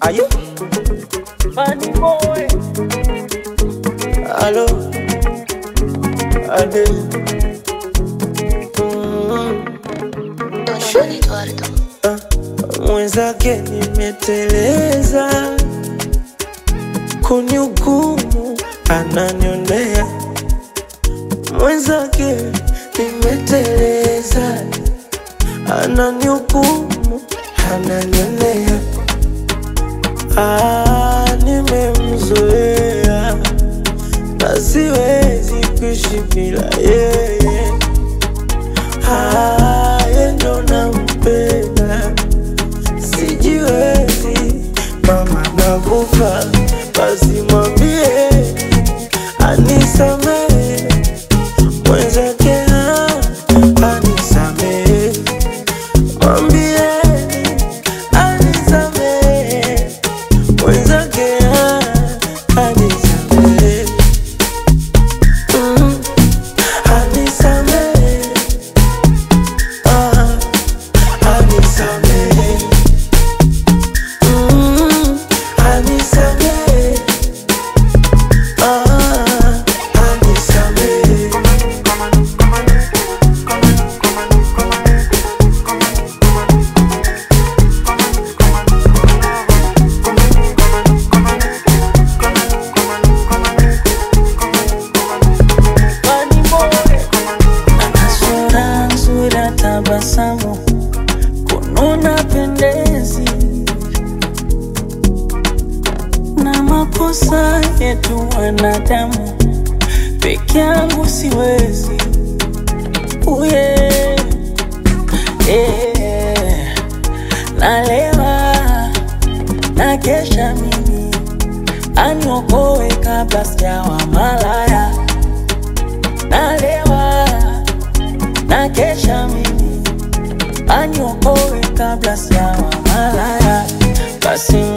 Ayo, Funny boy. alo, ade. Mm, Don Eduardo. mwenzake nimeteleza, kunihukumu ananionea. Mwenzake nimeteleza, ananihukumu ananionea. Ah, nimemzoea na siwezi kuishi bila yeye. Ah, yeye ndo nampenda, sijiwezi mama, nakufa basi mwambie anisamehe, mwenzake ah, anisamehe, mwambieni anisamehe, mwenzake ah, anisamehe, mm, anisamehe, ah, anisamehe, mm, anisamehe, ah, anisamehe. Funny boy. Ana sura nzuri ya tabasamu, kununa pendezi na makosa yetu wanadamu, peke yangu siwezi uye yeah. Nalewa na kesha mimi aniokoe kabla sijawa malaya nalewa na kesha mimi aniokoe kabla sijawa malaya, basi